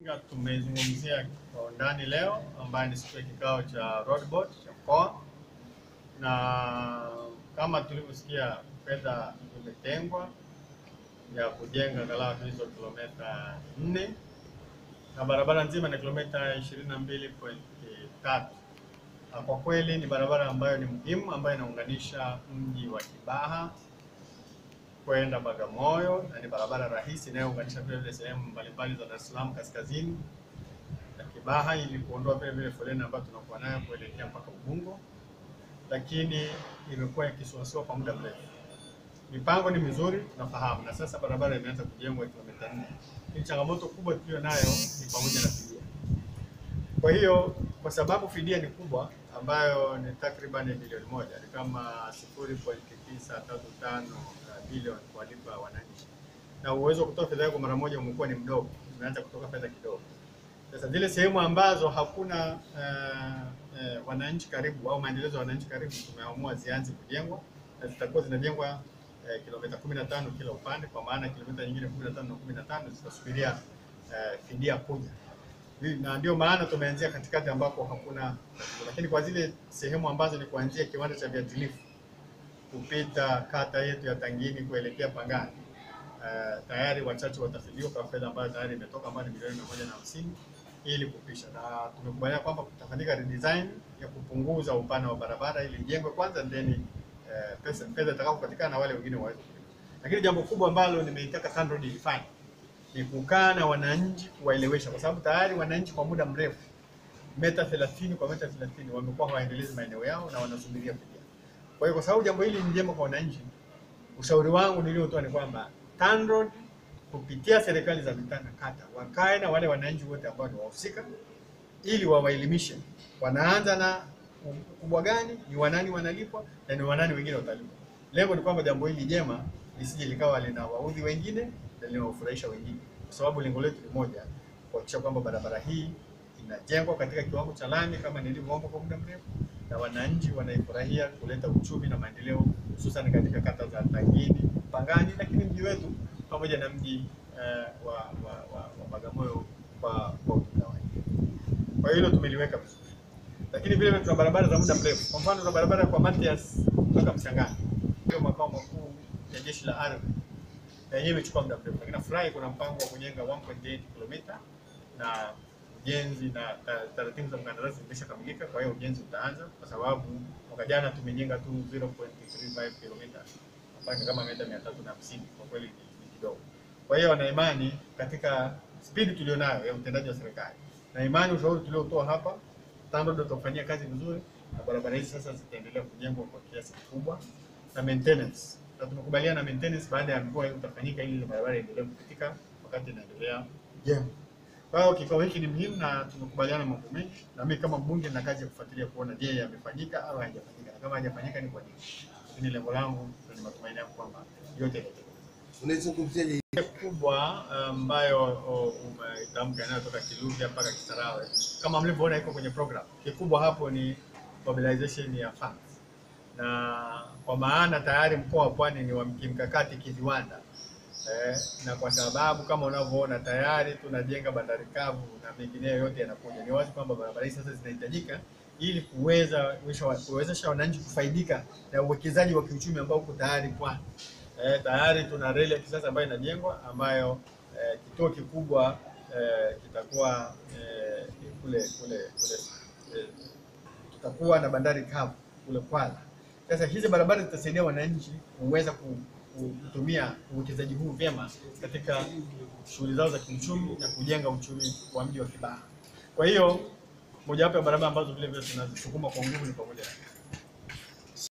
Tumezungumzia kwa undani leo ambayo ni siku ya kikao cha Road Board cha mkoa, na kama tulivyosikia, fedha imetengwa ya kujenga angalau hizo kilomita nne na barabara nzima ni kilomita 22.3. Na kwa kweli ni barabara ambayo ni muhimu ambayo inaunganisha mji wa Kibaha kwenda Bagamoyo na ni barabara rahisi inayounganisha vile vile sehemu mbalimbali za Dar es Salaam kaskazini na Kibaha ili kuondoa vile vile foleni ambayo tunakuwa nayo kuelekea mpaka Ubungo, lakini imekuwa ikisuasua kwa muda mrefu. Mipango ni mizuri tunafahamu, na sasa barabara imeanza kujengwa kilomita nne. Ni changamoto kubwa tuliyo nayo ni pamoja na fidia. Kwa hiyo kwa sababu fidia ni kubwa ambayo ni takriban bilioni moja ni kama 0.935 bilioni kuwalipa wananchi, na uwezo wa kutoa fedha yako mara moja umekuwa ni mdogo, umeanza kutoka fedha kidogo. Sasa zile sehemu ambazo hakuna uh, uh, wananchi karibu au maendelezo ya wananchi karibu, tumeamua zianze kujengwa na zitakuwa zinajengwa uh, kilomita 15 kila upande, kwa maana kilomita nyingine 15 na 15 zitasubiria uh, fidia kuja na ndio maana tumeanzia katikati ambako hakuna tatizo, lakini kwa zile sehemu ambazo ni kuanzia kiwanda cha viatilifu kupita kata yetu ya Tangini kuelekea Pangani, uh, tayari wachache watafidiwa kwa fedha ambayo tayari imetoka ambayo ni milioni mia moja na hamsini ili kupisha, na tumekubaliana kwamba kutafanyika redesign ya kupunguza upana wa barabara ili ijengwe kwanza, then uh, pesa fedha itakapopatikana na wale wengine waweze kulipa. Lakini jambo kubwa ambalo nimeitaka TANROADS ilifanye ni kukaa na wananchi kuwaelewesha, kwa sababu tayari wananchi kwa muda mrefu meta 30 kwa meta 30 wamekuwa hawaendelezi maeneo yao na wanasubiria fidia. Kwa hiyo kwa sababu jambo hili ni jema kwa wananchi, ushauri wangu niliotoa ni kwamba TANROADS kupitia serikali za mitaa na kata wakae na wale wananchi wote ambao ni wahusika, ili wawaelimishe wanaanza na ukubwa gani, ni wanani wanalipwa na ni wanani wengine watalipwa. Lengo ni kwamba jambo hili jema lisije likawa linawaudhi wengine na linawafurahisha wengine, kwa sababu lengo letu ni moja, kuhakikisha kwamba barabara hii inajengwa katika kiwango cha lami kama nilivyoomba kwa muda mrefu, na wananchi wanaifurahia kuleta uchumi na maendeleo, hususan katika kata za Tangini, Pangani, lakini mji wetu pamoja na mji uh, wa, wa, wa, wa Bagamoyo kwa kwa ujumla wake. Kwa hilo tumeliweka vizuri, lakini vile vile tuna barabara za muda mrefu. Kwa mfano, tuna barabara kwa Matias mpaka Mchangani, ndio makao makuu ya jeshi la ardhi na yenyewe imechukua muda mrefu, lakini nafurahi kuna mpango wa kujenga 1.8 kilomita na ujenzi na taratibu za mkandarasi zimeshakamilika. Kwa hiyo ujenzi utaanza, kwa sababu mwaka jana tumejenga tu 0.35 kilomita mpaka kama mita 350 kwa kweli ni kidogo. Kwa hiyo na imani katika spidi tulionayo ya utendaji wa serikali na imani ushauri tuliotoa hapa, TANROADS tutafanyia kazi vizuri, na barabara hizi sasa zitaendelea kujengwa kwa kiasi kikubwa na maintenance na tumekubaliana na maintenance baada ya mvua hiyo utafanyika ili barabara iendelee kupitika wakati inaendelea kujengwa. Kwa hiyo kikao hiki ni muhimu na tumekubaliana mambo mengi, na mimi kama mbunge na kazi ya kufuatilia kuona je, yamefanyika au hayajafanyika, na kama hayajafanyika ni kwa nini. Lakini lengo langu na ni matumaini yangu kwamba yote yatatekelezwa. Unaizungumziaje kubwa ambayo umeitamka inayotoka Kiluvya mpaka Kisarawe, kama mlivyoona iko kwenye program. Kikubwa hapo ni mobilization ya funds na kwa maana tayari mkoa wa Pwani ni wa kimkakati kiviwanda eh, na kwa sababu kama unavyoona tayari tunajenga bandari kavu na mengineyo yote yanakuja, ni wazi kwamba barabara hizi sasa zinahitajika ili kuweza kuwezesha wananchi kufaidika na uwekezaji wa kiuchumi ambao uko tayari Pwani. Eh, tayari tuna reli ya kisasa ambayo inajengwa ambayo eh, kituo kikubwa eh, kitakuwa eh, kule kule kule eh, tutakuwa na bandari kavu kule Kwala. Sasa hizi barabara zitasaidia wananchi kuweza kutumia uwekezaji huu vyema katika shughuli zao za kiuchumi na kujenga uchumi wa mji wa Kibaha. Kwa hiyo mojawapo ya barabara ambazo vile vile tunazisukuma kwa nguvu ni pamoja na